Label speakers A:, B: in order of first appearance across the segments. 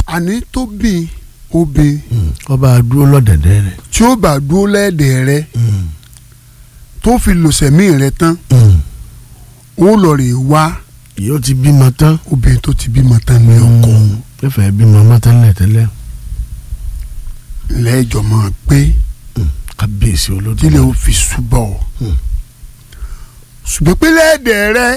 A: àní tó bí obìn
B: ọba dúró lọ́dẹ̀dẹ̀ rẹ̀.
A: tí ó bá dúró lẹ́ẹ̀dẹ̀ rẹ tó fi lòsẹ̀mí rẹ tán ó lọ rè wá
B: yóò ti bímọ tán.
A: obìnrin tó ti bímọ tán ní ọkọ
B: fẹ́fẹ́ bímọ mọ́ tẹ́lẹ̀ tẹ́lẹ̀.
A: lẹ́ẹ̀jọ̀ máa gbé
B: kábíyèsí olódùmarè.
A: tílé ó fi ṣùbọ̀
B: Mm.
A: ṣùgbọ́n pé lẹ́ẹ̀dẹ̀ rẹ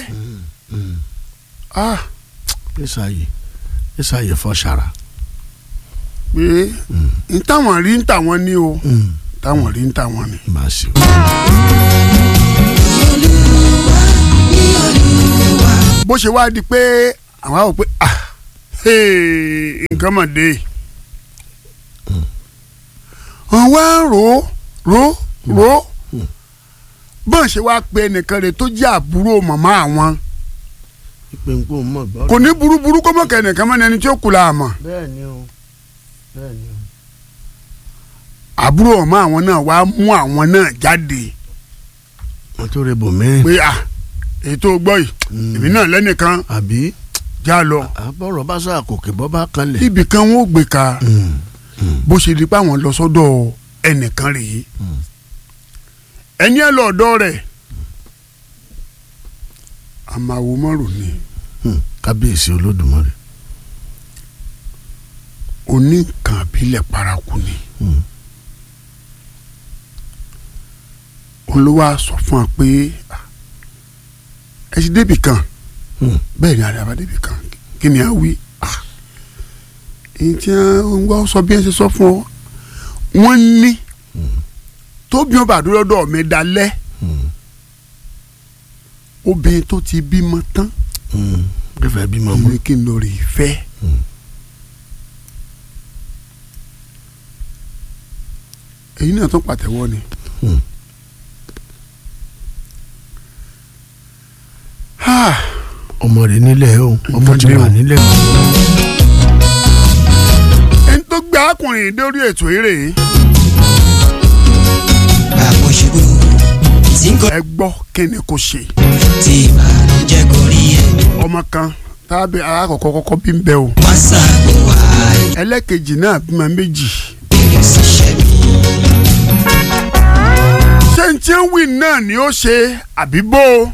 A: ah
B: ẹ̀sàyè ẹ̀sàyè fọ́ṣàrà.
A: pé n táwọn rí n táwọn ní o táwọn rí n táwọn ní.
B: máa ṣe o.
A: bó ṣe wá di pé àwọn àwọn pé ah hey, nǹkan mọ̀ dé wọ́n wá rò ó rò ó rò ó bọ́n ṣe wá pe ẹnìkan rẹ̀ tó jẹ́ àbúrò màmá àwọn
B: ìpè ń kó mọ̀ gbọ́.
A: kò ní burúburú kó mọ̀ kẹ́nìkan mọ́ ni ẹni tí ó kù la àmọ́
B: bẹ́ẹ̀ ni o bẹ́ẹ̀ ni o.
A: àbúrò màmá àwọn náà wá mú àwọn náà jáde
B: wọ́n tó rẹ bò mẹ́rin.
A: pé ah ètò gbọ́ yìí èmi náà lẹ́nìkan
B: àbí
A: já lọ
B: àbọ̀rọ̀ bá sọ àkòkè bọ́ bá kanlẹ̀.
A: ibì kan wọn ò gbé ka
B: Mm, mm,
A: bó ṣe di pé àwọn lọ sọ́dọ̀ ẹnìkan rèé ẹni ẹ lọ ọ̀dọ̀ rẹ̀ àmàwò mọ́rò ni
B: mm. kábíyèsí olódùmarè.
A: oníkan àbílẹ̀ paraku ni
B: Mm.
A: olówó á sọ fún wa pé ah, ẹ ti débì kan
B: Mm.
A: bẹ́ẹ̀ ni àdàbà débì kan kí ni a wí ah, èyí tí wọ́n wá sọ bí ẹ ṣe sọ fún ọ wọ́n ní tóbi ọba àdúrọ́dọ̀ mi dalẹ́
B: Mm,
A: obìnrin tó ti bímọ tán
B: mm. fẹ́fẹ́ bímọ mọ́.
A: ní kí n lọ rí i fẹ́.
B: Mm.
A: èyí náà tún pàtẹ́wọ́ ni.
B: Mm.
A: Ah,
B: ọmọ rẹ̀ nílẹ̀ o ọmọ ti
A: Ìfọdé
B: wà
A: o.
B: nílẹ̀ o.
A: ẹni tó gbé arákùnrin dórí ètò eré
C: àpòṣubú tí ń kọ́
A: ẹ gbọ́ kí ni kò ṣe.
C: tí ìbànújẹ́ kò rí ẹ̀
A: ọmọ kan tábí alákọ̀ọ́kọ́ kọ́kọ́ bí ń bẹ o.
C: wọ́n ṣàgbọ̀ wá
A: ẹlẹ́kejì náà bímọ méjì.
C: ìbéèrè ṣiṣẹ́ mi.
A: ṣé n tí ń wí náà ni ó ṣe àbí bó o.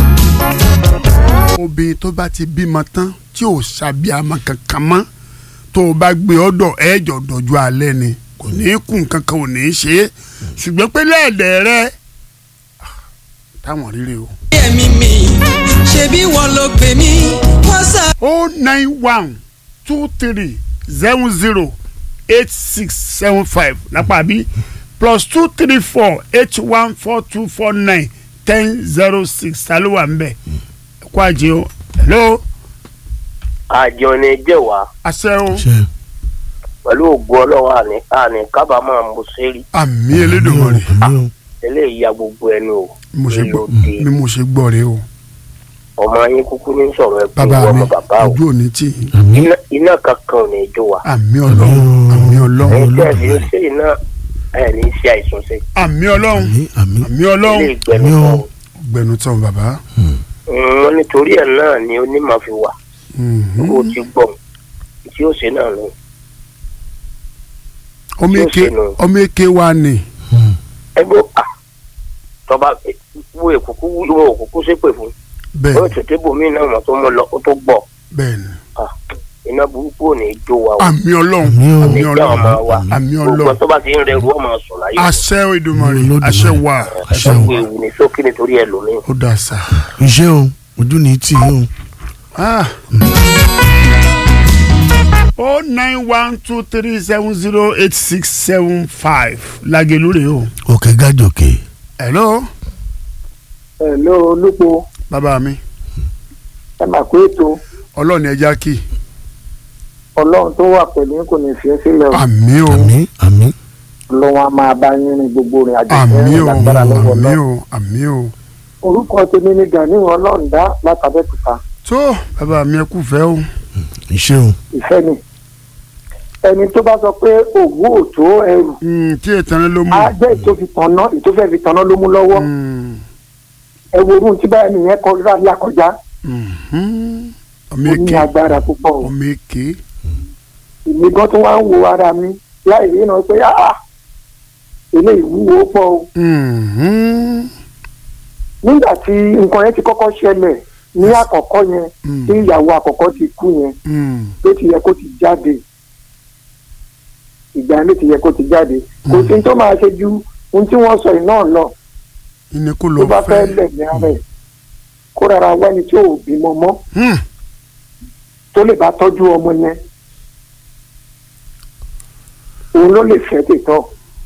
A: obìnrin tó bá ti bímọ tán tí ò ṣàbíamọ kankan mọ́ tó o bá gbé ọ̀dọ̀ ẹ̀jọ̀ dọ̀jú alẹ́ ni kò ní í kún kankan ò ní í ṣe é ṣùgbọ́n pé lẹ́ẹ̀dẹ̀ rẹ ah, táwọn rírè o.
C: ẹ̀mí mi ṣebí wọ́n ló pè mí wọ́n ṣá.
A: o nine one two three seven zero eight six seven five lápá bí plus two three four eight one four two four nine ten zero six ta ló wà ń bẹ̀ kó àjẹ o hello
D: àjọ ni jẹ́wàá
A: àṣẹ o
B: ṣe
D: pẹ̀lú ògùn ọlọ́run àní àní kábàámọ̀ mo ṣe rí
A: àmì Elédùmarè
B: àmì o
D: eléyìí ya gbogbo ẹnu o
A: mo ṣe gbọ́
D: lóde
A: bí mo ṣe gbọ́ rẹ o
D: ọmọ yín kúkú ní sọ̀rọ̀ ẹ pé
A: bàbá
D: ìwọ
A: mi
D: ọmọ bàbá o
A: ojú òní tì í
B: àmì
D: iná iná kankan ò ní jó wa
A: àmì Ọlọ́run àmì Ọlọ́run
D: ẹ̀yin tẹ́ ẹ̀ fi ń
B: Olódùmarè.
D: ṣe iná ẹ̀ ní í ṣe àìsàn ṣe
A: àmì Ọlọ́run
B: àmì àmì
A: àmì
D: ilé
A: Ọlọ́run
D: ìgbẹ́nu
B: Àmì o.
D: kan
A: gbẹnu tán bàbá.
D: wọn nítorí ẹ̀ náà ni onímọ̀ fi wà
A: Mhm.
D: kó o ti gbọ́ tí ó ṣe náà lọ
A: ọmọ
D: Yóò
A: eke
D: ṣe nù.
A: ọmọ eke wa ni
D: ẹgbẹ́ à tọ́ba wo èkúkú wo òkúkú ṣépè fún
A: bẹ́ẹ̀
D: ó tètè bòmí náà mọ̀ tó mú lọ ó tó gbọ́
A: bẹ́ẹ̀ ni
D: Ah, iná burúkú ò ní í jó wa o
A: àmì Ọlọ́run
B: Àmì o.
A: àmì
D: ní ìjà ọmọ
A: Ọlọ́run
D: wa
A: àmì
D: gbogbo
A: Ọlọ́run
D: tó bá ti ń rẹrù ọmọ sùn láyé
A: àṣẹ Èdùmàrè
B: Olódùmarè.
A: àṣẹ wà
B: àṣẹ
D: ẹ̀sọ́
B: o.
D: pé ewu ní sókè nítorí ẹlòmíì.
A: ó dà sá.
B: iṣẹ́ o ojú ni tì í o.
A: Ah. o nine one two three seven zero eight six seven five Lágelú rèé o.
B: òkè gájòkè.
A: hello
E: Hello olúpo
A: bàbá mi
E: ẹ mà pé ètò
A: ọlọ́ọ̀ni ẹja kì
E: ọlọ́run tó wà pẹ̀lú yín kò ní fi ẹ́ sílẹ̀ o
A: àmì o
B: àmì àmì
E: ọlọ́run á máa bá yín rìn gbogbo rìn àjò
A: àmì
E: ìfẹ́
A: o
E: lágbára lọ́wọ́
A: àmì
E: náà
A: o àmì o
E: orúkọ tèmi ni Gani ọlọ́ọ̀dá látàbẹ́kúta
A: tó bàbá mi ẹ kú fẹ́ o
B: iṣẹ́ o.
E: ìfẹ́ ni ẹni tó bá sọ pé òwú ò tó ẹrù
A: Mm, tí ètò ló mú.
E: á jẹ́ ètò fi tanná ètò fẹ́ fi tanná ló mú lọ́wọ́
A: Mm,
E: ẹ wo orun tí báyìí nìyẹn kọ rírà lákọjá
A: mhm. ọmọ
E: ó ní
A: èké
E: agbára púpọ̀ o
A: ọmọ èké
E: èmi gan tó wá ń wo ara mi láì rí náà pé ah eléyìí wúwo pọ̀ o
A: Mhm.
E: nígbà tí nǹkan yẹn ti kọ́kọ́ ṣẹlẹ̀ ní àkọ́kọ́ yẹn
A: Mm.
E: tí ìyàwó àkọ́kọ́ ti kú yẹn
A: Mm.
E: ló ti yẹ kó ti jáde ìgbà yẹn ló ti yẹ kó ti jáde kò sí ní tó máa ṣe ju ohun tí wọ́n sọ yìí náà lọ
A: ìní kò
E: tó
A: lọ
E: bá fẹ́
A: fẹ́.
E: lẹ̀ ní ara ẹ̀ kó rárá wẹ́ni tí ò bímọ mọ́
A: Hmm.
E: tó lè bá tọ́jú ọmọ yẹn òun ló lè fẹ́ tètọ́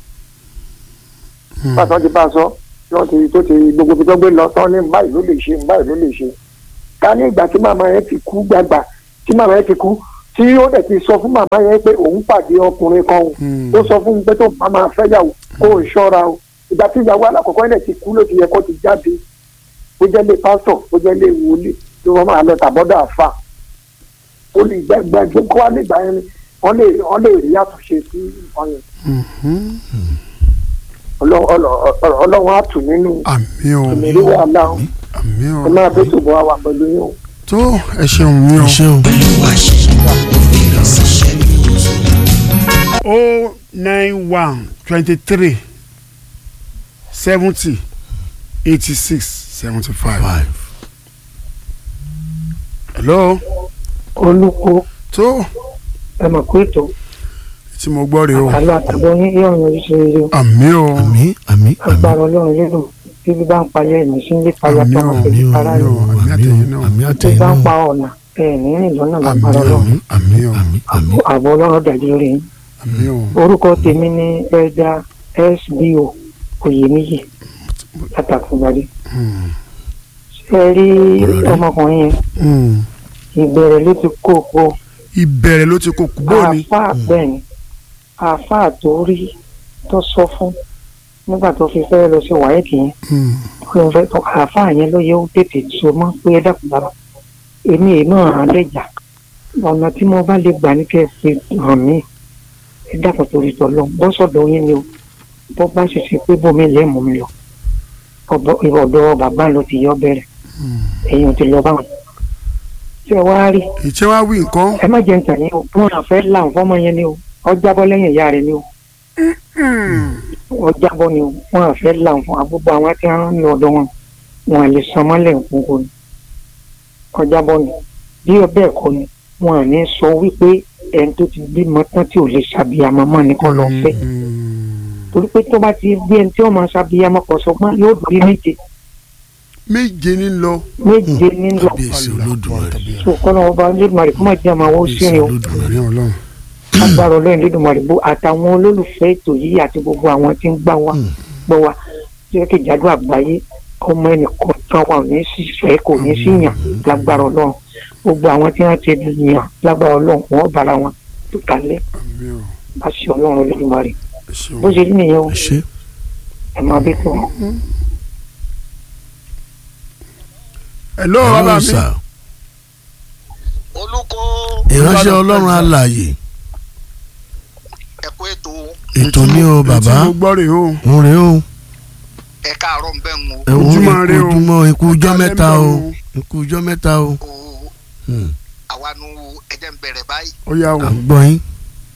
A: Hmm.
E: pàtó ti bá a sọ tí wọ́n ti tó ti gbogbo ibi tó gbé lọ tán ní báyìí ló lè ṣe báyìí ló lè ṣe ká ní ìgbà tí màmá yẹn ti kú gbàgbà tí màmá yẹn ti kú tí ó dẹ̀ ti sọ fún màmá yẹn pé òun pàdé ọkùnrin kan o
A: Hmm.
E: ó sọ fún un pé tó bá máa fẹ́ yàwó kó o ṣọ́ra o ìgbà tí ìyàwó alákọ̀ọ́kọ́ yẹn ti kú ló ti yẹ kó ti jáde ó jẹ́ lé pásítọ̀ ó jẹ́ lé wòlíì tí wọ́n máa lọ tàbọ́dọ̀ àfà ó lè gbẹgbẹ gbogbo wa nígbà yẹn ni wọ́n lè wọ́n lè rí àtúnṣe sí nǹkan yẹn
A: Mhm.
E: Ọlọ́- ọlọ́- ọlọ́- ọlọ́run á tù nínú
A: àmì o
E: ìmìlí wàhálà o
A: àmì o
E: ẹ máa bẹ́ tòbọ̀ wà pẹ̀lú yín o.
A: tó ẹ ṣeun mi o.
B: ẹ ṣeun
A: o nine one twenty three seventy eighty six seventy five.
B: five
A: hello
E: olùkọ́
A: tó
E: ẹ mọ̀ pé ètò
A: tí mo gbọ́ rèé o
E: àlọ́ àtàbọ̀ ní yóò yan oríṣi rere o
A: àmì o
B: àmì àmì àmì
E: agbára ọlọ́run lérò bíbí bá ń palẹ̀ ẹ̀mí sí ilé palẹ̀
A: Àmín o,
E: àtàwọn
B: àmì
E: pẹ̀lú
B: o
E: ara
B: àmì
E: rẹ̀
B: o
A: àmì
B: àmì
A: àtẹ̀yìn
B: o
A: náà.
B: àmì
E: tó
B: àtẹ̀yìn
E: bá ń
B: náà
E: pa ọ̀nà ẹ̀ ní rìn lọ́nà
A: àmì
E: lágbára
A: o
E: ọlọ́run
A: àmì o
B: àmì àmì
E: àbọ̀ ọlọ́run dájú lórí yín
A: àmì o
E: orúkọ tèmi ní ẹ̀dá sbo oyèníyì látàkùnbadé
A: Hmm.
E: ṣe rí
B: Ọ̀rọ̀ rẹ̀.
E: ọmọkùnrin yẹn
A: Hmm.
E: ìbẹ̀rẹ̀ ló ti kó o
A: ìbẹ̀rẹ̀ ló ti kó kú bó ni.
E: àáfàá bẹ́ẹ̀ ni àáfàá tó rí tó sọ fún nígbà tó fi fẹ́ lọ sí wáyéèkì yẹn
A: Hmm.
E: pé n fẹ́ tó àáfàá yẹn ló yẹ ó tètè so mọ́ pé ẹ dákun bàbá èmi èmi hàn lẹ́jà ọ̀nà tí mo bá lè gbà ní kẹ́ ẹ fi hàn mí ẹ dákun torí tọ́lọ́ bọ́ sọ̀dọ̀ yín ni o bọ́ bá ṣe ṣe pé bómi lè mú mi lọ ọ̀dọ̀ ọ̀dọ̀ bàbá ló ti yọ bẹ̀rẹ̀ ẹ̀yin ò ti lọ báwọn ṣé ẹ wá rí
A: ìṣe wa wí nǹkan.
E: ẹ má jẹ́ ntàn yín o wọn àfẹ́ là ń fọ́mọ yẹn ni o ọjà bọ́ lẹ́yìn ìyá rẹ̀ ni o ọjà bọ́ ni o wọn àfẹ́ là ń fún agbógbó àwọn tí wọ́n ń lọ ọ̀dọ̀ wọn wọn à lè san mọ́lẹ̀ nkókó ni ọjà bọ́ ni bí ọbẹ̀ ẹ̀kọ́ ni wọn à ní sọ wípé ẹni tó ti bímọ tán tí ò lè ṣàbíyamọ mọ́ ni kò lọ fẹ́ torí pé tó bá ti bí ẹni tí wọ́n máa ṣàbíyamọ kọ̀ sọ́gbọ́n yóò dùn bí méje
A: méje ní lọ.
E: méje nílò
B: kábíyèsí olódùmarè
E: so kọ́nà ọba lẹ́dùnmarè kó má jẹ́ àmọ́ àwọn ó
B: kábíyèsí
E: sírìn o
B: olódùmarè
A: àmì ọlọ́run.
E: agbára ọlọ́run lẹ́dùnmarè bó àtàwọn olólùfẹ́ ètò yìí àti gbogbo àwọn tí ń gbà wá
B: Mm.
E: gbọ́ wa jẹ́kẹ̀jádò àgbáyé ọmọ ẹnìkan tán wà ní sísẹ́ kò ní sí yàn lágbára ọlọ́run gbogbo àwọn tí wọ́n ti yàn lágbára ọlọ́run wọ́n bára wọn tó kalẹ̀
A: àmì o
E: bá ṣe ọlọ́run lẹ́dùnmarè
A: ẹ ṣeun.
E: bó ṣe rí nìyẹn o
B: ẹ ṣe
E: ẹ máa bí tó
A: hello bàbá
B: hello
A: mi.
B: sir
F: olùkọ́
B: ìránṣẹ́ ọlọ́run alààyè
F: ẹ̀kọ́ ètò
B: ètò ní o bàbá
A: tí mo gbọ́ rèé o.
B: ń rè o
F: ẹ̀ka àárọ̀ ń bẹ̀ ń wo
B: ẹ̀wọ̀n
A: Ojúmọ́ rè o.
B: ojúmọ́ ikú ọjọ́
A: Ẹ̀ka
B: mẹ́ta o
A: lẹ́ńbẹ̀ o.
B: ikú ọjọ́ mẹ́ta o
F: o
B: Hmm.
F: àwa nu ẹ̀jẹ̀ ń bẹ̀rẹ̀ báyìí
A: ó yá o.
B: à ń gbọ́ yín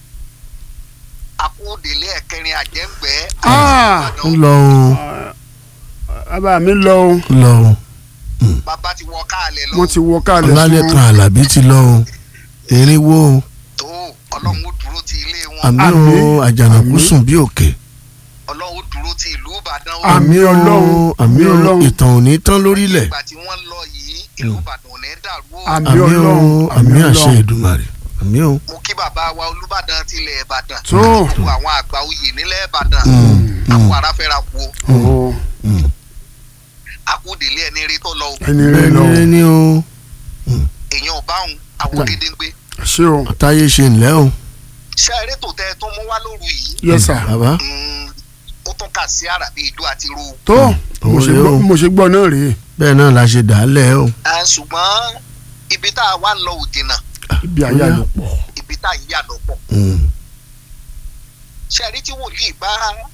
F: akóòdèlé ẹ̀kẹrin àjẹ́ǹgbẹ́
A: Ah!
B: ń lọ o
A: bàbá mi lọ o.
B: ń lọ o
F: bàbá ti wọ káàlẹ̀ lọ
A: wọ́n ti wọ káàlẹ̀
B: ọlálẹ́kan alábí ti lọ o erinwó o
F: tó ọlọ́run ó dúró ti ilé wọn
B: àmì o
A: Àmín.
B: àjànàkú
A: Àmín.
B: sùn bí òkè
F: ọlọ́run ó dúró ti ìlú ìbàdàn ó
A: Àmín Ọlọ́run,
B: àmì
A: àmín
B: o
A: Ọlọ́run.
B: ìtàn ò ní tán lórílẹ̀
F: ìgbà tí wọ́n lọ yìí ìlú ìbàdàn ò ní dàrú ó
A: Àmín
B: àmì o
A: Ọlọ́run,
B: àmì
A: àmín
B: àṣẹ
A: Ọlọ́run.
B: Èdùmàrè àmì o
F: mo kí bàbá wa olúbàdàn tilẹ̀ ìbàdàn
A: Tó.
F: gbogbo àwọn àgbà oyè nílẹ̀ ìbàdàn
B: Mm,
F: àpò
B: mm,
F: aráfẹ́ra kú
A: o.
B: mm.
F: akóòdèlé ẹni rí tó lọ o
A: ẹni rẹ lọ.
B: bẹ́ẹ̀ ni o
F: èèyàn ò báwọn àwọn gédéǹgbé
A: ṣé o.
B: táyé ṣe ńlẹ́ o
F: ṣé eré tó tẹ tó mú wá lóru yìí
A: yes sir.
B: bàbá
F: Mm, ó tún kà sí àràbí ijó àti ro
A: tó
B: òun
A: mo ṣe
B: rèé
A: gbọ́-
B: o.
A: mo ṣe gbọ́ náà rèé.
B: bẹ́ẹ̀ náà la ṣe dàálẹ̀ o
F: Ah, ṣùgbọ́n ibi tá a wá ń lọ ò jìnnà
A: ibi àyà ló pọ̀.
F: ibi tá a ń yà lọ́pọ̀
B: Mm,
F: ṣé ẹ̀rí tí wòlíì bá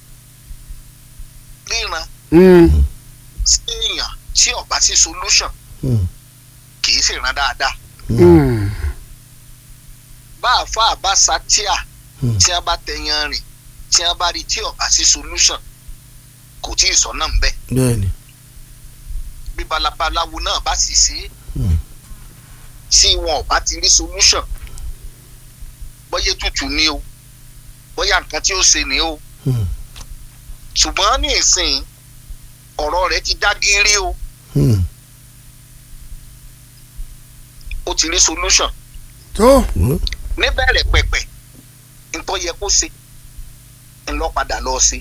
F: ríran
A: Mm.
F: sí èèyàn tí ọba sí solution
B: mm,
F: kì í sì ràn dáadáa
A: Mm.
F: bá àfa bá satia
B: Hmm.
F: tí a bá tẹyan rìn tí a bá rí tí ọba sí solution kò tí ì sọnà ń bẹ
B: bẹ́ẹ̀ ni
F: bí balabaláwo náà bá sì sí
B: Hmm.
F: tí wọn ò bá ti rí solution bóyá tútù ni o bóyá nǹkan tí ó ṣe ni o
B: Hmm.
F: ṣùgbọ́n ní ìsìn ọ̀rọ̀ rẹ̀ ti dá gírí o
B: Hmm.
F: ó ti rí solution
A: tó
B: Wo.
F: níbẹ̀rẹ̀ pẹ̀pẹ̀ nǹkan yẹ kó ṣe ńlọ padà lọ sí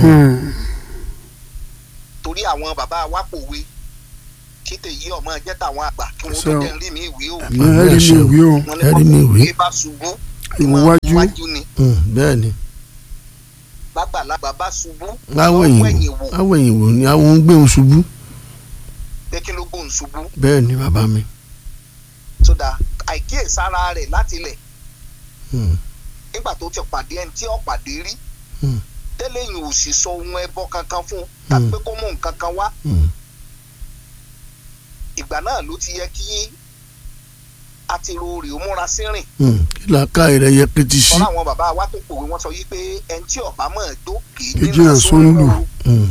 F: torí àwọn bàbá wa pòwe kí tèyí ọmọ jẹ́ tàwọn àgbà kí wọ́n tó
A: Ṣé o-
F: jẹ́ rí mi ìwé o
A: ní ẹ̀rí mi ìwé o
F: wọ́n ní
B: Ẹ rí mi ìwé.
F: kí bá ṣubú
A: ìwọ
F: ìmọ̀
A: wájú
F: wájú ni
B: Hmm. bẹ́ẹ̀ ni
F: bàgbàlagbà bá ṣubú
B: láwọ̀
F: wọ́n
B: ẹ̀yìn
F: wẹ̀yìn
B: wò
F: wò
B: láwọ̀ ẹ̀yìn wò ni àwọn ń gbé òun ṣubú
F: pé kí ló gbóhùn ṣubú
B: bẹ́ẹ̀ ni bàbá mi
F: sódà àìkíyèsára rẹ̀ látilẹ̀
B: Hmm.
F: nígbà tó ti pàdé ẹni tí ó pàdé rí
B: Hmm.
F: tẹ́lẹ̀ yìí ò sì sọ ohun ẹbọ kankan fún un tàbí pé kó mú nǹkan kan wá
B: Hmm.
F: ìgbà náà ló ti yẹ kí àtirò rè ó múra sí rìn
B: Hmm. kí làákà rẹ̀ yẹ pété sí
F: sọ́nà àwọn bàbá wa tó pòwe wọ́n sọ yí pé ẹni tí ọ̀bá mọ̀ ẹ́ dó kì í
A: Kì í
F: dínà
A: jìnnà
F: sóńdù
A: sóńdù.
B: Hmm.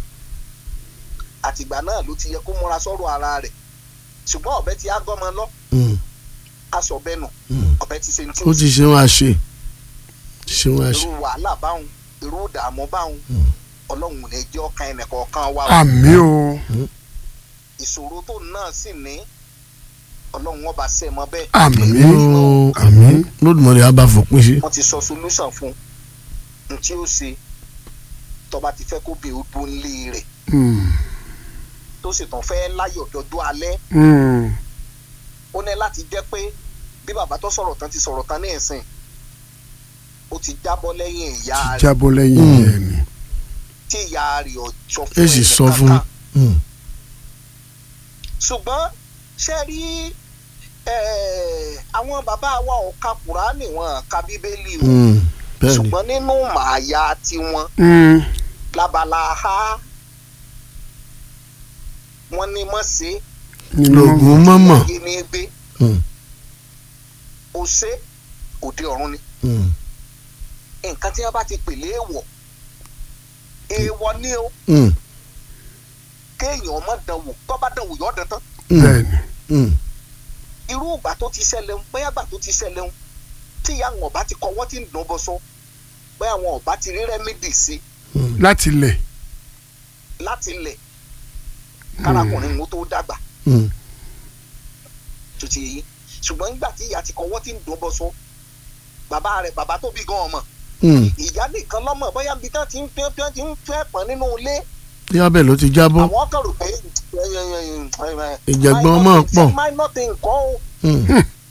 F: àtìgbà náà ló ti yẹ kó múra sọ́rọ̀ ara rẹ̀ ṣùgbọ́n ọ̀bẹ ti á gọ́mọ lọ
B: Hmm.
F: aṣọ bẹ́nu
B: Hmm.
F: ọ̀bẹ ti ṣe ní tí
B: ó ti ṣe wọn àṣe ti ṣe wọn àṣe
F: irú wàhálà báwọn irú ìdààmú báwọn
B: Hmm.
F: ọlọ́run ò ní jẹ́ ọkàn ẹnìkọ̀ọ̀kan wa o.
A: àmì o
F: ìṣòro tó náà sì ní ọlọ́run ọba ṣe mọ́ bẹ́ẹ̀.
A: àmì
B: Ó-
A: àmì
B: lódùmọ̀lẹ́ á bá fòpin sí
F: wọ́n ti sọ solution fún un tí ó ṣe tọba ti fẹ́ kó bí o dún lé rẹ̀
A: Hmm.
F: tó sì tàn fẹ́ láyọ̀ dọ́dọ́ alẹ́
A: Hmm.
F: ó ní láti jẹ́ pé bí bàbá tó sọ̀rọ̀ tán ti sọ̀rọ̀ tán ní ìsìn ó ti jábọ́ lẹ́yìn ìyá
A: ti
F: rẹ̀
A: jábọ́ lẹ́yìn
B: Hmm.
A: ẹ̀ ni
F: tí ìyá rẹ̀ ò sọ fún
B: ẹ sì sọ fún
F: kankan.
B: Hmm.
F: ṣùgbọ́n ṣe rí eh, àwọn bàbá wa ò ka kùránì wọn ka bíbélì o
B: Hmm. bẹ́ẹ̀ ni
F: ṣùgbọ́n nínú màáyà tiwọn
A: Hmm.
F: labala ha wọ́n ní mọ̀ sí
A: nínú
B: lògùn mọ́mọ́
F: yé ní gbé
B: Hmm.
F: o ṣe òde ọ̀run ni
B: Hmm.
F: nǹkan tí wọ́n bá ti pèlè èèwọ̀ èèwọ̀ ni o
B: Hmm.
F: kéèyàn ọmọ dánwò tó bá dánwò yọ̀ ọ́ dán tán
B: Hmm.
A: bẹ́ẹ̀ ni
B: Hmm.
F: irú ìgbà tó ti ṣẹlẹ̀ ń bóyá ìgbà tó ti ṣẹlẹ̀ ń tí ìyá àwọn ọba ti kọwọ́ tí ń dùn bọ́ sọ bóyá àwọn ọba ti rí rẹ́mídì sí
B: Hmm.
A: láti lẹ̀
F: láti lẹ̀ kárakùnrin mú tó dàgbà
B: Hmm.
F: tó ti yí ṣùgbọ́n nígbà tí ìyá ti kọwọ́ tí ń dùn bọ́ sọ bàbá rẹ̀ bàbá tó bí gan ọmọ
B: Hmm.
F: ìyá nìkan lọ́mọ bóyá bí tán ti ń fẹ́ tán ti ń fẹ́ pọ̀n nínú ilé
B: bí abẹ́ ló ti jábọ́
F: àwọn kan rò pé
B: Ìjàgbọ́n ọmọ pọ̀.
F: minor thing kọ́ o
B: Hmm.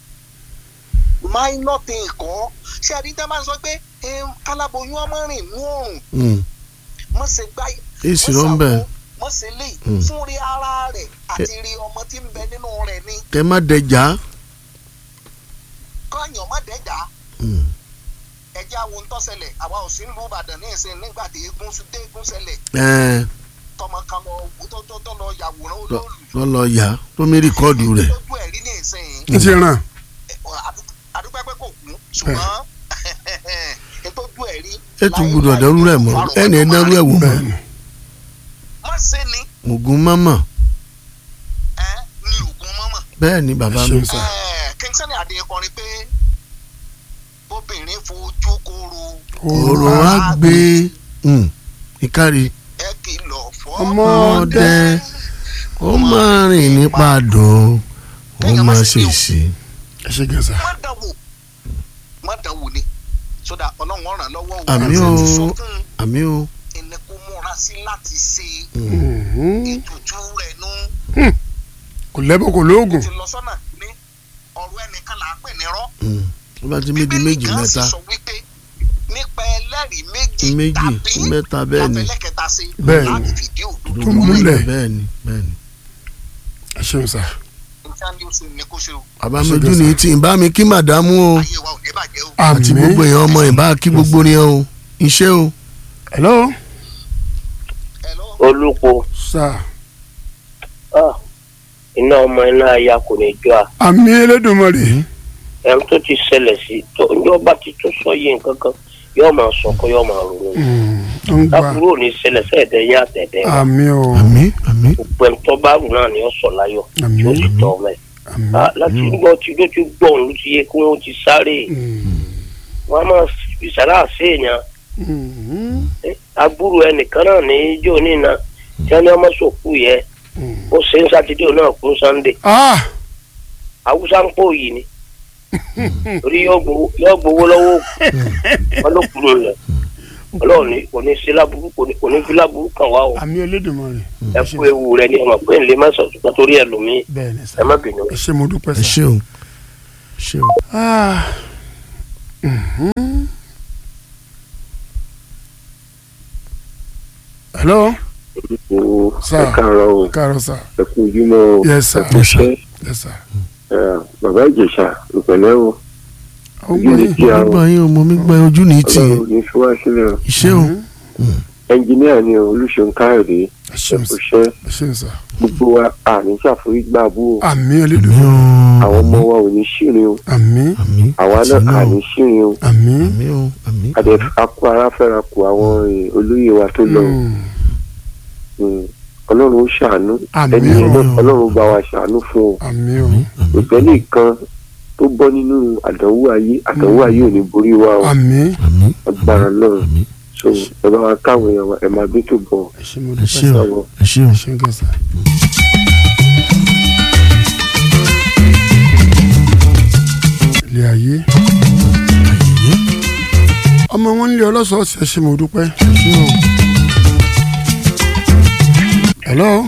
F: minor thing kọ́ ṣé ẹni tẹ́ máa ń sọ pé em, káláboyún ọmọ rìn mú òrùn
B: Hmm.
F: mọ̀ ṣe gbá
B: èsì ló ń bẹ̀
F: mọ̀ ṣe lè
B: Mm.
F: fún rí ara rẹ̀ àti rí ọmọ tí ń bẹ nínú rẹ̀ ni
B: kẹ má dẹjà
F: kọ́nyàn má dẹ́jà
B: Hmm.
F: ẹ̀jẹ̀ àwọn tó ṣẹlẹ̀ àwa ò sí ń lu Ìbàdàn ní ìsìn nígbà tí eégún sún- dé eégún ṣẹlẹ̀
B: ẹ
F: tọmọ kan lọ tó tó tó lọ yàwòrán olóòlù
B: lọ lọ yá tó mi rìkọ́ọ̀dù rẹ̀
F: lójú ẹ̀rí ní ìsìn
A: n ti ràn
F: àdúpẹ́ pé kò kú ṣùgbọ́n ìtọ́jú ẹ̀ rí.
B: ètò gbọdọ̀ dẹrú rẹ̀ mọ́ ẹnì ẹ̀ dẹrú ẹ̀ wò mọ́
A: bẹ́ẹ̀ ni
F: má ṣe ni
B: ògùn mọ́mọ́
F: ẹ ní oògùn mọ́mọ́.
B: bẹ́ẹ̀ ni bàbá mi
A: Ṣeun sà.
F: King Sunny Adé kọrin pé bóbìnrin fojú kóró
B: òrò á gbé Hmm. ìkárí
F: ẹ kìlọ̀
A: Ọmọ
F: fọ́.
B: ọdẹ ó máa rìn nípa dùn ó máa ṣèṣì
A: ẹ ṣe gẹ̀ẹ́sà
F: má dánwò má dánwò ni sódà ọlọ́run ọ̀ràn lọ́wọ́ o
B: Àmì
F: àti
B: o.
F: ẹni sọ fún un,
B: àmì o
F: ẹni kó múra sí láti ṣe
A: Mhm.
F: ètùtù rẹ̀ nú.
A: kò lẹ́bọ̀ kò lóògùn
F: ti lọ sọ́nà ní ọ̀rọ̀ ẹnìkan là á pè ní rọ́.
B: Hmm. tó bá ti méjì
F: Bíbélì
B: méjì
F: gan sì
B: mẹ́ta
F: sọ wípé nípa ẹlẹ́rìí méjì
B: méjì
F: tàbí
B: mẹ́ta bẹ́ẹ̀ ni
F: láfẹlẹ́kẹta sí
A: Bẹ́ẹ̀ ni.
F: láti fìdí òdodo
A: Tó múlẹ̀.
B: bẹ́ẹ̀ ni bẹ́ẹ̀ ni
A: ẹ ṣeun sà
F: nǹkan ní oṣù ní kó ṣe o
B: bàbá mi ojú ni tí ì bá mi kí màdámù o
F: ayé wa ò ní bàjẹ́ o.
B: àti
A: àmì
B: gbogbo èèyàn ọmọ ìbá kí gbogbo ni o iṣẹ́ o
A: hello
F: Hello?
D: olùkọ́
A: sà
D: iná ọmọ iná aya kò ní jọ à
A: àmì Elédùmarè
D: ẹni tó ti ṣẹlẹ̀ sí tó yóò bá ti tún sọ yé nǹkan kan yóò máa sọ kó yóò máa ronú
A: ó ń gbà
D: lákùúrò ní ṣẹlẹ̀ sẹ́ẹ̀dẹ̀ yá àtẹ̀dẹ̀ wa
A: àmì o
B: àmì àmì
D: gbogbo ẹni tó bá rù náà ni ó sọ láyọ̀
A: Àmín.
D: tí ó sì tọ́ ọmọ ẹ̀
A: àmì.
D: Ah, láti gbọ́ tí ló ti gbọ́ òun ló ti yẹ kí wọ́n ti sáré
A: Mm.
D: wọ́n á máa ìsàrà àṣeyàn
A: Mm.
D: agbúrò ẹnìkan náà ní ijó nínà tí wọ́n ní ọmọ sòkú yẹ
A: Mm.
D: ó ṣe ń sátidé òun náà kún sannde
A: ah
D: haúsá ń pò yìí ni torí yóò gbowó yóò gbowó lọ́wọ́ òkú wọn ló kúrò lẹ̀ ọlọ́run ní kò ní sí láburú kò ní kò ní fi láburú kàn wá o
A: àmì Olódùmarè
D: ẹ kú ewu rẹ ní ọmọ pé nílé mẹ́sàn-án ṣùgbọ́n torí ẹ lòmí
A: bẹ́ẹ̀ ni sà
D: ẹ má bínú.
A: ẹ ṣé mo dúpẹ́
B: ẹ
A: sà.
B: ṣé o ẹ ṣé o.
A: Ah. Mhm. hello
G: o
A: Sir.
G: ẹ káàárọ̀ o
A: káàárọ̀ sà
G: ẹ kú ojúmọ́ o
A: yes sir
G: ẹ kú iṣẹ́
A: yes sir.
G: ẹ, bàbá ìjẹ̀ṣà ìpẹ̀lẹ́ o
A: ó gbọ́ yín.
G: kí a
B: mo gbọ́ yín o mo mi gbọ́ ojú ní tì í
G: Ọlọ́run ní fi wá sílẹ̀ o
B: iṣẹ́ o
G: ẹnjìníà ni o olùṣègùn káyọ̀dé
A: ẹ
G: ẹ
A: ṣeun
G: kú
A: sà
G: iṣẹ́
A: ẹ ṣeun sà.
G: gbogbo wa àní ṣàforígbà bú o
A: àmì
B: àmì
A: Olódùmarè
B: o
G: àwọn ọmọ wa ò ní ṣìrìn o
A: àmì
B: àmì
G: àwa
B: àti
G: náà
B: náà
G: àní ṣìrìn o
A: àmì.
B: àmì o àmì
G: àdẹ akó ara fẹ́ra kù àwọn eh, olóyè wa tó lọ
A: Mm.
G: Mm. ọlọ́run ó ṣàánú
A: Àmín
G: ẹni yẹn náà
B: o.
G: ọlọ́run bá wa ṣàánú fún o
A: àmì o
G: ìpẹ́ nìkan tó bọ́ nínú àdánwò ayé àdánwò ayé ò ní borí wa o
A: àmì
B: àmì
G: agbára náà
B: àmì
G: so ẹ bá wa káwọn èèyàn wa ẹ máa bí tó bọ̀
A: ẹ ṣé mo
B: ẹ
A: dúpẹ́
B: ṣé
A: sà
B: o ẹ ṣé o
A: ẹ ṣé gan sà. ilé ayé
B: ayẹyẹ
A: ọmọ wọn ń lé ọlọ́sọ̀ọ́sì ẹ ṣé mo dúpẹ́.
B: ẹ ṣé o
A: hello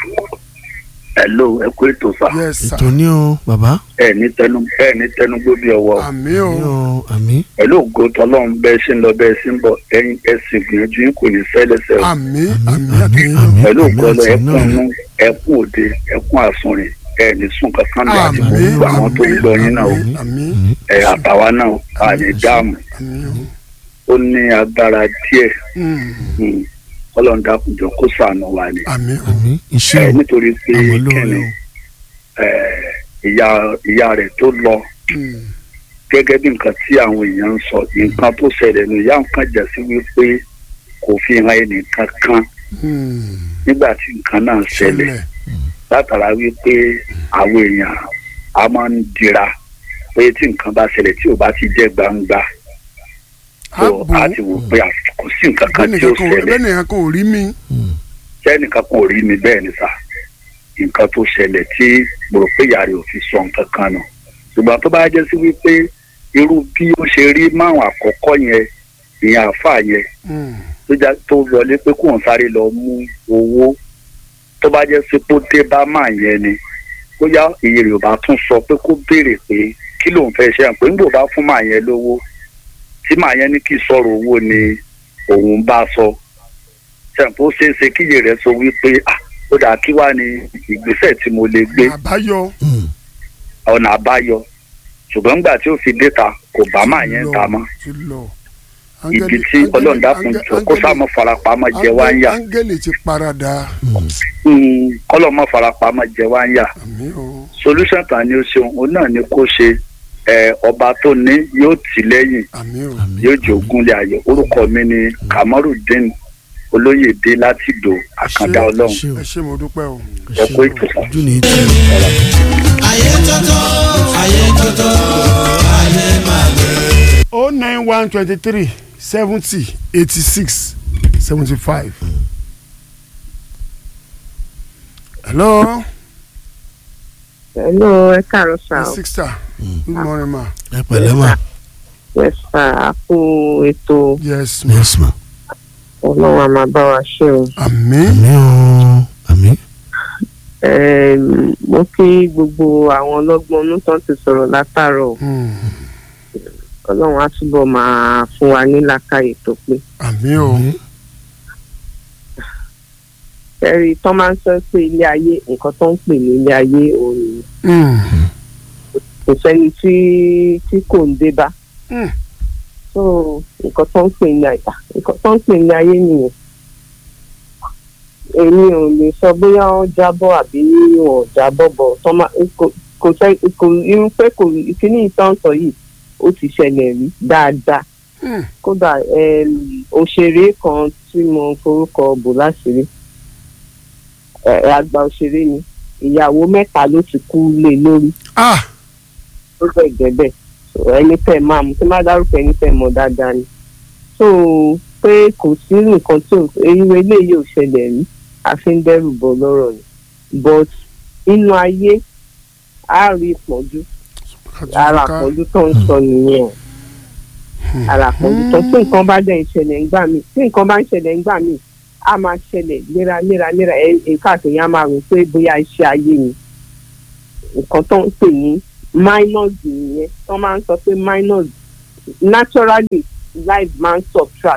H: hello ẹ kú ètò sá
A: yes sir
B: ètò ní o bàbá
H: ẹ ní tẹnu ẹ ní tẹnu gbóbi ọwọ́
A: àmì o
B: ní o àmì
H: pẹ̀lú ògo tọlọ́run bẹ́ẹ̀ ṣe ń lọ bẹ́ẹ̀ ṣe ń bọ̀ ẹ̀yin ẹsìn gbìyànjú yín kò ní fẹlẹsẹ o
A: àmì
B: àmì
A: àmì
B: àmì
A: àtẹ̀yìn
B: àmì
H: pẹ̀lú
B: àmì
H: ògo ọlọ
B: àti
H: ẹkún
B: náà
H: inú ẹkún òde ẹkún àsunrin ẹ ní sùn kankan lọ àti
A: àmì
H: gbogbo àwọn tó ń gbọ́ yín náà o
A: àmì àmì
B: àmì
H: ẹ àtàwa náà a ní dáàmú
A: àmì o.
H: ó ní agbára díẹ̀
A: Mm.
H: mm, Ọlọ́run dákunjọ kó ṣàánú wa ni
A: àmì o
B: àmì iṣẹ́
H: ẹ
B: o
H: nítorí pé
B: àmọ́ lóore
H: kẹ́ni
B: o
H: ẹ, ìyá ìyá rẹ̀ tó lọ
A: Mm.
H: gẹ́gẹ́ bí nǹkan tí àwọn èèyàn ń sọ nǹkan tó ṣẹlẹ̀ nù ìyá nǹkan jà sí wípé kò fi hàn ẹnìkan kan
A: Mm.
H: nígbà tí nǹkan náà ṣẹlẹ̀
A: ṣẹlẹ̀
H: látara wípé àwọn èèyàn a máa ń dira pé tí nǹkan bá ṣẹlẹ̀ tí ò bá ti jẹ́ gbangba tó
A: ààbò
H: a ti wò pé à- kò sí nǹkan kan tí ó
A: bẹ́ẹ̀nìkan kò
H: ṣẹlẹ̀
A: bẹ́ẹ̀nìkan kò rí mi.
H: sẹ́nìkan kò rí mi bẹ́ẹ̀ ni sà nǹkan tó ṣẹlẹ̀ tí mo rò pé ìyá rẹ̀ ò fi sọ nǹkan kan nù ṣùgbọ́n tó bá jẹ́ sí wípé irú bí ó ṣe rí márùn àkọ́kọ́ yẹn ìyẹn àáfàá yẹn
A: Mm.
H: tó já tó wọlé pé kóun sáré lọ mú owó tó bá jẹ́ sí pé ó dé bá máa yẹn ni bóyá iye rẹ̀ ò bá tún sọ pé kó béèrè pé kí lòun fẹ́ ṣe hàn pé nígbà bá fún màá yẹn lówó tí màá yẹn ní kí sọ̀rọ̀ owó ni òun bá sọ ṣàǹpó ṣeéṣe kíyè rẹ̀ sọ wípé ah ó dà kí wá ní ìgbésẹ̀ tí mo lè gbé
A: àbáyọ
H: ọ̀nà àbáyọ ṣùgbọ́n nígbà tí ó fi déta kò bá màá yẹn ta mọ́
A: ti lọ.
H: ibi tí ọlọ́run dákun jọ kó sáà mọ́ farapamọ́ jẹ wá ń yà
A: áńgẹ́lì ti parada
H: kọ́lọ́ mọ́ farapamọ́ jẹ wá ń yà
A: àmì o
H: solution kan ni ó ṣeun òun náà ni kó ṣe ẹ, ọba tó ní yóò tì lẹ́yìn
A: àmì o
B: àmì
H: yóò jẹ́ ògúnlé ayọ̀ orúkọ mi ni kamarudin olóyèdè láti dò àkàndá
A: Ṣé-
H: ọlọ́run
B: ṣé o
A: ẹ ṣé mo dúpẹ́ o.
H: ẹ kó ètò sá.
B: ojú ní tì í
C: ayé tótó ayé tótó ayé máa lè.
A: o nine one twenty three seventy eighty six seventy five. hello
I: Hello, ẹ káàárọ̀ sá
A: my
I: o.
A: sister good morning ma
B: ẹ pẹ̀lẹ́ mà
I: Yes sá, a kú ètò
A: yes ma
B: yes ma
I: ọlọ́run a máa bá wa ṣe o.
A: àmì
B: àmì o àmì
I: Ẹm, Mo kí gbogbo àwọn ọlọ́gbọ́n inú tán ti sọ̀rọ̀ látàárọ̀.
A: Mm.
I: Ọlọ́run á túbọ̀ máa fún wa ní làákàyè tó pé.
A: àmì o
B: àmì
I: Ẹ̀rí tán máa ń sọ pé ilé ayé nǹkan tó ń pè ní ilé ayé òun ni.
A: Mm.
I: kò sẹ́ni tí tí kò ń dé bá.
A: Mm.
I: So nǹkan tó ń pè ní àyà nǹkan tó ń pè ní ayé nìyẹn. èmi ò lè sọ bóyá wọ́n jábọ́ àbí wọn ò jábọ́ bọ̀ tọ́ máa kò kò sẹ́ kò irun pé kò kíní ìtàn sọ yìí ó ti ṣẹlẹ̀ rí dáadáa kódà em, òṣèré kan tí mo forúkọ bò láṣìírí ẹ, àgbà òṣèré ni ìyàwó mẹ́ta ló ti kú lé lórí
A: ah
I: ó bẹ̀ gẹ́bẹ̀ So, ẹni tẹ́ máa mú tí má dárúkọ ẹni tẹ́ mọ̀ dáadáa ni so pé kò sí nǹkan tó irú eléyìí ò ṣẹlẹ̀ rí àfi ń dẹ́rù bọ̀ lọ́rọ̀ ni but inú ayé á rí ìpọ́njú ara àpọ́njú tó ń sọ nìyẹn ara àpọ́njú tó tí nǹkan bá dẹ̀ ń ṣẹlẹ̀ ńgbà míì tí nǹkan bá ń ṣẹlẹ̀ ńgbà míì á máa ṣẹlẹ̀ léraléra léra ẹ̀ ẹ̀ káàkiri á máa rò pé bóyá iṣẹ́ ayé ni nǹkan tó ń pè ní minus nìyẹn tó máa ń sọ pé minus naturally life man subtract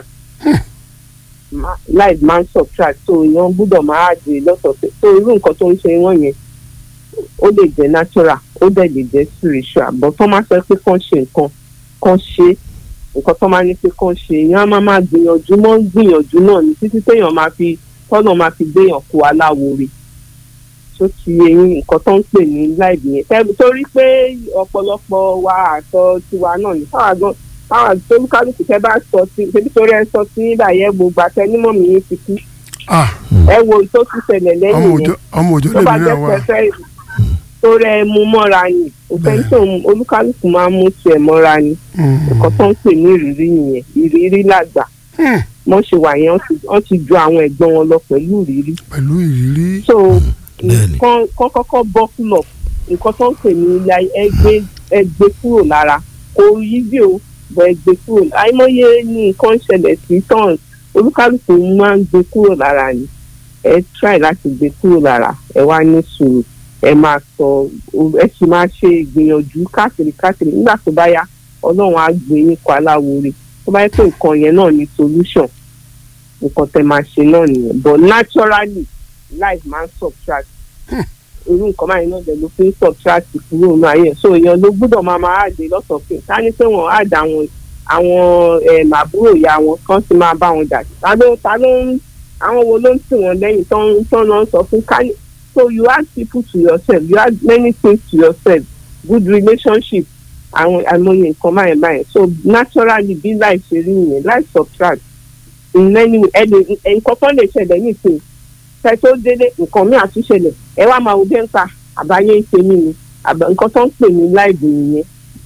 I: Ma- life man subtract so èèyàn gbúdọ̀ máa dè lọ́sọ̀ọ̀sẹ̀ so irú nǹkan tó ń ṣe wọ́n yẹn ó lè jẹ́ natural ó dẹ̀ lè jẹ́ spiritual but tó máa sọ pé kàn ṣe nǹkan kàn ṣe nǹkan tó máa ní pé kàn ṣe èèyàn á máa máa gbìyànjú mọ́ gbìyànjú náà ní títí téèyàn máa fi tọ́nà máa fi gbéyàn kó aláwo rè tó ti eyín nǹkan tó ń pè ní láìbì yẹn Tẹ́- torí pé ọ̀pọ̀lọpọ̀ wa àtọ tiwa náà ní káwa gan káwa tolúkálùkù tẹ́ bá sọ sí ṣebí torí ẹ sọ sí nígbà yẹn gbogbo àtẹnímọ̀ mi yín ti kú
A: ah
I: ẹ wo tó tún ṣẹlẹ̀
A: ọmọ
I: lẹ́yìn
A: òjò
I: yẹn
A: ọmọ òjò
I: tó bá
A: lèmi
I: jẹ́
A: náà wà
I: pẹ́fẹ́ torí ẹ mú mọ́ra ni òfin tó olúkálùkù máa ń mú tiẹ̀ mọ́ra ni nǹkan tó ń pè ní ìrírí nìyẹn ìrírí làgbà wọ́n ṣe wà yẹn wọ́n ti- wọ́n ti ju àwọn ẹ̀gbọ́n wọn lọ pẹ̀lú ìrírí
A: pẹ̀lú ìrírí
I: so
B: bẹ́ẹ̀ni.
I: kán kán kọ́kọ́ bọ́ kúlọ̀ nǹkan tó ń pè ní ilé ayé ẹgbẹ́ ẹgbẹ́ kúrò lára kò yí bí o bọ̀ ẹgbẹ́ kúrò àìmọye ní nǹkan ń ṣẹlẹ̀ sí tán olúkálùkù máa ń gbé kúrò lára ni ẹ try láti gbé kúrò lára ẹ wá ní sùúrù ẹ máa sọ ẹ sì máa ṣe ìgbìyànjú káàkiri káàkiri nígbà tó bá yá ọlọ́run á gbé yín kọ aláwo rè tó bá yẹ pé nǹkan yẹn náà ní solution nǹkan tẹ máa ṣe náà nìyẹn but naturally life máa ń subtract irú nǹkan báyìí náà dẹ̀ ló fi ń subtract kúrò nínú ayé ẹ̀. so èèyàn ló gbúdọ̀ máa máa àdé lọ́sọ̀ọ̀kẹ́ ká ní pé wọ́n àdé àwọn àwọn em, àbúrò ìyá wọn kan sì máa bá wọn jà ta ló ta ló ń àwọn wo ló ń tì wọ́n lẹ́yìn tó ń tó ń lọ sọ fún ká ní so you add people to yourself you add many things to yourself good relationship àwọn àìmọye nǹkan báyìí báyìí so naturally bí life ṣe rí nìyẹn life subtract in many ẹni nǹkan kan lè ṣẹlẹ̀ nísìnyí fẹ́ tó délé nǹkan mi àtúnṣẹlẹ̀ ẹ wá máa wo bí ń pa àbáyé ń ṣe mí ni àbá nǹkan tó ń pè ní láìbù nìyẹn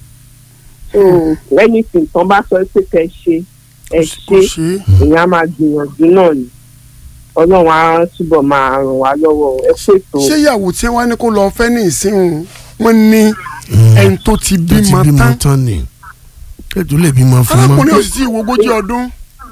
I: so anything tán bá sọ pé kẹ́ ṣe ẹ
A: kò
I: ṣe
A: ṣe
I: èèyàn á máa gbìyànjú náà ni ọlọ́run á túbọ̀ máa ràn wá lọ́wọ́ ẹ pètò
A: ṣé ìyàwó tí wọ́n ní kó lọ fẹ́ ní ìsìn wọn ní ẹni tó ti
B: tó ti
A: bímọ
B: bímọ
A: tán
B: tán ni ètò lè bímọ fún
A: arákùnrin
B: mọ.
A: ò sì tí ì wo ogójì ọdún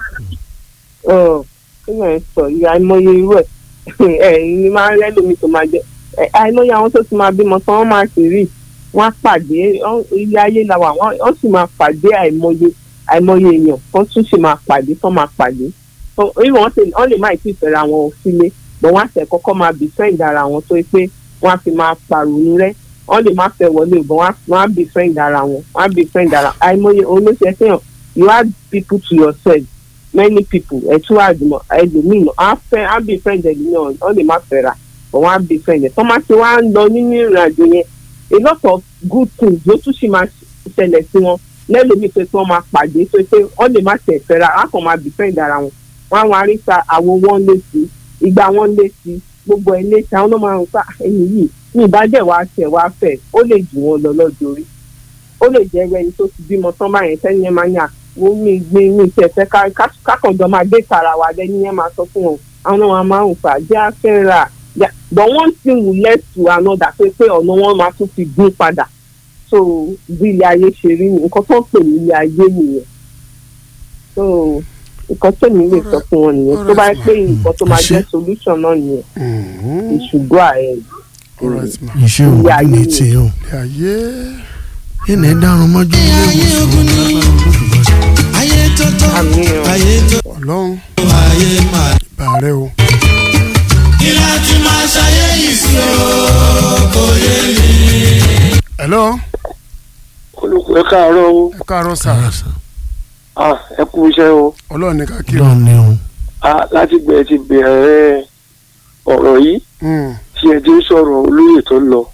I: ọ kí ló ń sọ yìí àìmọye irú ẹ ẹ ní máa ń rẹ́lómi tó máa jẹ ẹ àìmọye àwọn tó ti máa bímọ tán wọ́n máa sì rí wọ́n á pàdé ọ́n- ilé ayé la wà wọ́n wọ́n sì máa pàdé àìmọye àìmọye èèyàn wọ́n tún sì máa pàdé tán máa pàdé So, even wọ́n sì wọ́n lè má ì tí ì fẹ́ra wọn sílé bọ̀ wọ́n á tẹ̀ kọ́kọ́ máa bì friend ara wọn tó yẹ pé wọ́n á fi máa pàrònú rẹ́ wọ́n lè má fẹ́ wọlé bọ̀ wọ́n á- wọ́n á bì friend ara wọn wọ́n á bì friend ara àìmọye olóṣèlú fẹ́ràn you add people to yourself many people ẹtú àdùmọ ẹlòmíì náà á fẹ́ á bí friend ẹlòmíì ọ lè má fẹ́ ra but wọ́n á bí friend ẹ tọ́mà tí wọ́n á ń lọ nínú ìrìn àjò yẹn a lot of good things ló tún sì máa ṣẹlẹ̀ sí wọn lẹ́lòmíì pé kí wọ́n máa pàdé pé pé wọ́n lè má tẹ̀ fẹ́ ra á kàn máa bí friend ara wọn wọ́n á wọn aríta àwo wọn lé sí ìgbà wọn lé sí gbogbo ẹ̀ lé sí àwọn náà máa ń pa ẹ̀yìn yìí ní ìbàjẹ́ wa tẹ̀ wá fẹ́ ó lè jù wọn lọ lọ́jọ́ orí ó lè jẹ́ ẹni tó ti bímọ tán báyẹn tẹ́ni yẹn máa ń yà wọ́n mi gbé mi tẹ̀ fẹ́ ká- ká- kákànjọ máa gbé tara wa lẹ́ni yẹn máa sọ fún wọn àwọn náà wọn máa ń fà jẹ́ afẹ́ra Yeah, but one thing will lead to another pé pé ọ̀nà wọn máa tún fi gún padà so bí ilé ayé ṣe rí ni nǹkan tó ń pè ní ilé ayé nìyẹn so nǹkan tó ní lè sọ fún wọn nìyẹn tó bá yẹ pé nǹkan tó máa jẹ́ solution náà nìyẹn ìṣùgbọ́ ààrẹ
A: alright ma
B: iṣẹ́ òun
I: Ilé ayé
B: ní
I: ni.
B: tiẹ̀ o.
A: ilé ayé
B: ẹnì ẹ̀ dárun mọ́jú ilé ìwòsàn lágbára olódùmarè.
C: ayé tó tó
I: àmì ọ̀
C: ayé tó
A: ọlọ́run
C: ayé máa.
A: ìbà rẹ o
C: kí láti máa ṣayé yìí sí o kò yé mi.
A: hello
G: olùkọ́ ẹ káàárọ̀ o
A: ẹ káàárọ̀ sà
B: Kára sàn.
G: Ah, ẹ kú iṣẹ́ o
A: ọlọ́run ní ká kí o
B: lọ́ọ̀ ni o.
G: Ah, láti gbẹ̀ ti bẹ̀rẹ̀ ọ̀rọ̀ yìí
A: Mm,
G: tí ẹ ti ń sọ̀rọ̀ olóyè tó ń lọ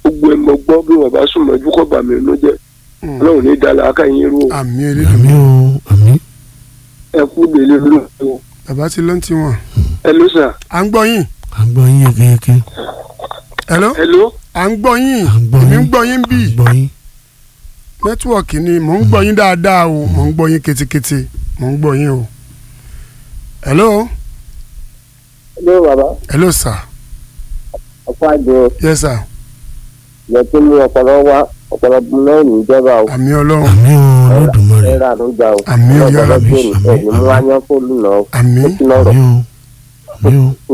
G: gbogbo ẹ̀ mọ̀ gbọ́ bí bàbá sùn mọ́jú kọ́ bàmí ló jẹ́ ọlọ́run ní ìdálẹ́ akáyín rú o
A: àmì
B: àmì
A: elédùnmí
B: o àmì
G: ẹ kú délé lóòótọ́ o
A: bàbá ti ló ń tiwọn.
G: ẹ ló sà
A: à ń gbọ́ yín.
B: à ń gbọ́ yín yékéyéké
A: hello
G: ẹ ló
A: à ń gbọ́ yín
B: à ń gbọ́
A: èmi ń
B: yín
A: gbọ́ yín
B: à ń
A: bíi
B: gbọ́ yín
A: nẹ́tíwọ̀kì ni mò ń gbọ́ yín dáadáa o mò ń gbọ́ yín ketekete mò ń gbọ́ yín o. hello
J: ló bàbá
A: hello sir
J: ọ̀pọ̀ àjò
A: yes sir
J: yẹ kí ní ọpọlọ wá ọpọlọ náà ní ìjọba o
A: àmì ọlọ́run
B: àmì o olódùmarè
J: ẹ̀rọ àdójà o
A: Àmì o,
J: ọpọlọ
B: àmì,
J: tó ní
B: àmì,
J: ẹ̀mí mú wá yán fóònù náà
A: àmì
J: ó ti lọ́rọ̀
B: àmì o àmì o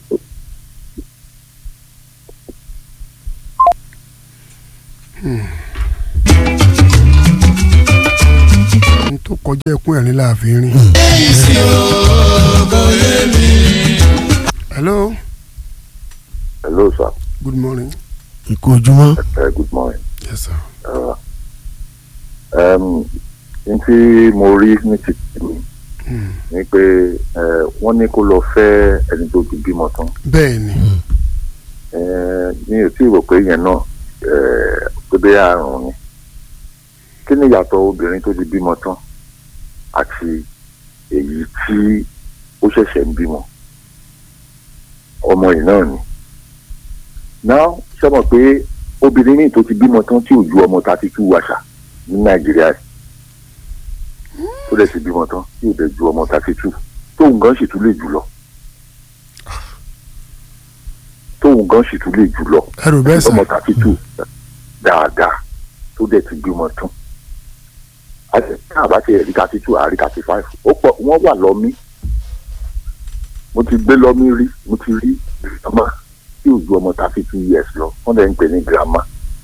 A: n tó kọjá ẹkún ẹ̀rín láàfin rìn. hello
G: hello sir
A: good morning
B: ikú ojúmọ́
G: uh, good morning
A: yes sir
G: um, n tí mo rí ní ti tèmi ni pé eh, wọ́n ní kó lọ fẹ́ ẹni tó ti bímọ tán
A: bẹ́ẹ̀ ni
G: Eh, mi ò tí ì rò pé yẹn náà eh, pé bẹ́ẹ̀ àrùn ni kí ni ìyàtọ̀ obìnrin tó ti bímọ tán àti èyí tí ó ṣẹ̀ṣẹ̀ ń bímọ ọmọ yìí náà ni náà ṣe mọ̀ pé obìnrin míì tó ti bímọ tán tí ò ju ọmọ thirty two wàṣà ní nàìjíríà yìí tó dẹ̀ ti bímọ tán tí ò dẹ̀ ju ọmọ thirty two tóun gan sì tún lè jù lọ tóun gan sì tún lè jù lọ
A: ẹrù bẹ́ẹ̀ sà
G: ọmọ thirty two dáadáa tó dẹ̀ ti bímọ tán àti àbá ti ẹ̀rí thirty two àrí thirty five ó pọ̀ wọ́n wà lọ́mí mo ti gbé lọ́mí rí mo ti rí ọmọ tí ò ju ọmọ thirty two years lọ wọ́n dẹ̀ ń pè ní grandma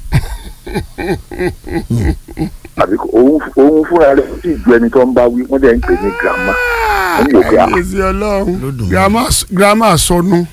G: àbí kò- òun òun fúnra rẹ̀ sì ju ẹni tó ń bá wí wọ́n dẹ̀ ń pè ní grandma wọ́n ní òkè à
A: àyèsí ọlọ́run
B: Lódùmarè.
A: grandma grandma sọnù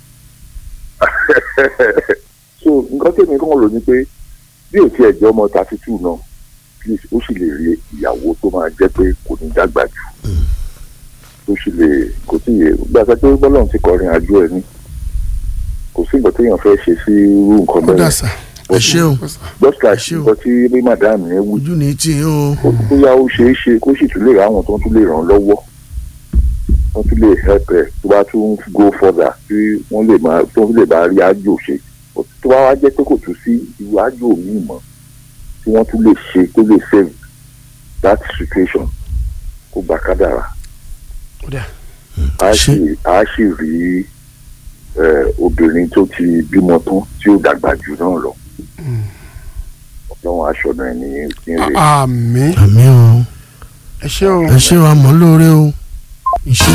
G: so nǹkan tèmi kàn rò ní pé bí ò tiẹ̀ jẹ́ ọmọ thirty two náà please ó sì lè rí ìyàwó tó máa jẹ́ pé kò ní dàgbà jù tó sì lè kò sí yẹ gbàgbé pé bọ́lọ́run ti kọrin àjò ẹ̀ ní kò sí nǹkan téèyàn fẹ́ ṣe sí irú nǹkan
A: ó dà
G: bẹ́ẹ̀
A: sà
B: ẹ ṣé o
G: just like
B: ṣé o.
G: nǹkan tí bí madam yẹn wí
B: ojú ní tí o
G: ó bóyá ó ṣeé ṣe kó sì tún lè ra àwọn tó tún lè ràn án lọ́wọ́ wọ́n tún lè help ẹ̀ tó bá tún go further tí wọ́n lè máa tó lè bá rí àjò ṣe tó bá wá jẹ́ pé kò tún sí irú àjò míì mọ́ tí wọ́n tún lè ṣe tó lè save that situation kó gbà kádàrà
A: ó dà
G: a sì a sì rí eh, obìnrin tó ti bímọ tán tí ó dàgbà jù náà lọ ọlọ́run aṣọ náà ní ìpínlẹ̀.
A: àmì
B: àmì o
A: ẹ ṣé o
B: ẹ ṣé wa mọ̀ lóore o iṣẹ́